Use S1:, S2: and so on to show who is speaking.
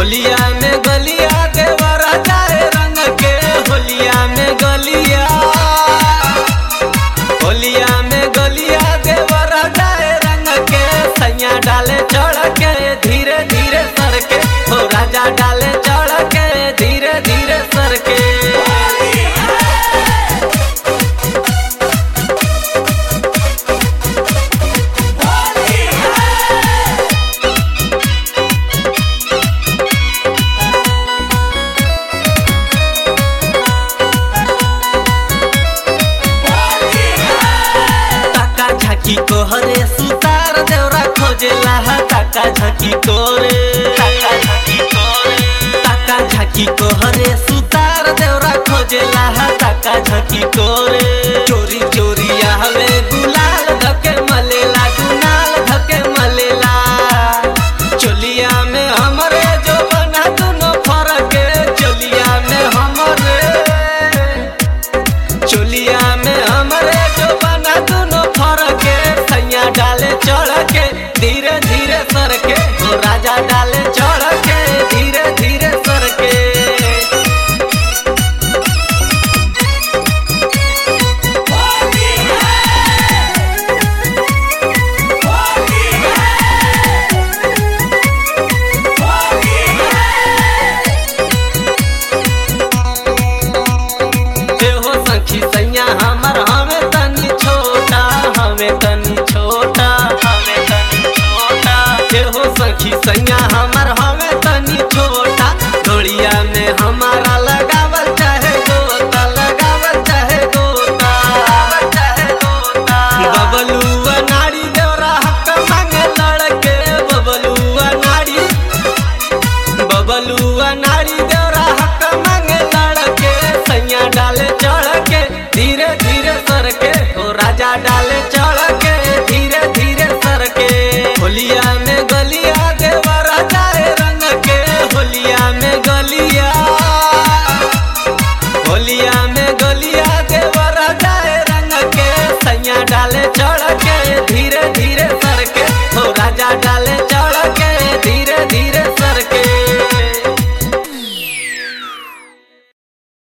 S1: होलिया में गलिया देवर जाए रंग के होलिया में गलिया होलिया में गलिया देवर जाए रंग के सैया डाले चढ़ के धीरे धीरे सर के हो राजा डाले चढ़ के धीरे धीरे सर के टाका झाकी को हरे सुतार देवरा खोजेला हा टाका झाकी को रे टाका झाकी को रे टाका झाकी को हरे सुतार देवरा खोजेला हा टाका झाकी को रे चोरी चोरी आवे गुलाल धके मलेला गुनाल धके मलेला चोलिया में हमरे जो बना दुनो फरक चोलिया में हमरे चोलिया में हमरे जो बना दोनों फरक सैया डाले चढ़ के धीरे धीरे सर के हो राजा डाले चढ़ के धीरे धीरे सर के हो सखी सैया हमर हमें तनी छोटा हमें तनी छोटा हमें तनी छोटा हो सखी सैया हमर